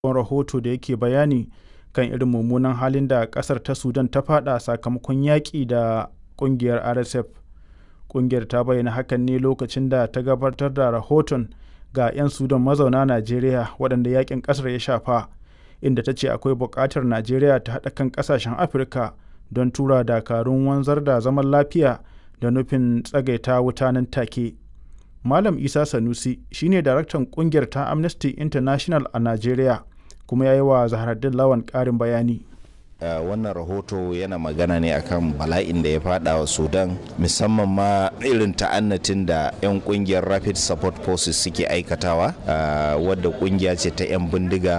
rahoto da yake bayani kan irin mummunan halin da ƙasar ta Sudan ta faɗa sakamakon yaƙi da ƙungiyar RSF. Ƙungiyar ta bayyana hakan ne lokacin da ta gabatar da rahoton ga 'yan Sudan mazauna Najeriya waɗanda yaƙin ƙasar ya shafa, inda ta ce akwai buƙatar Najeriya ta haɗa kan ƙasashen Afirka don tura dakarun wanzar da zaman lafiya da nufin tsagaita wuta nan take. Malam Isa Sanusi shine daraktan ƙungiyar ta Amnesty International a Najeriya kuma ya yi wa Zaharaddin Lawan ƙarin bayani. Uh, wannan rahoto yana magana ne akan bala'in da ya fada wa sudan musamman ma irin ta'annatin da 'yan kungiyar rapid support forces suke aikatawa uh, wadda kungiya ce ta 'yan bindiga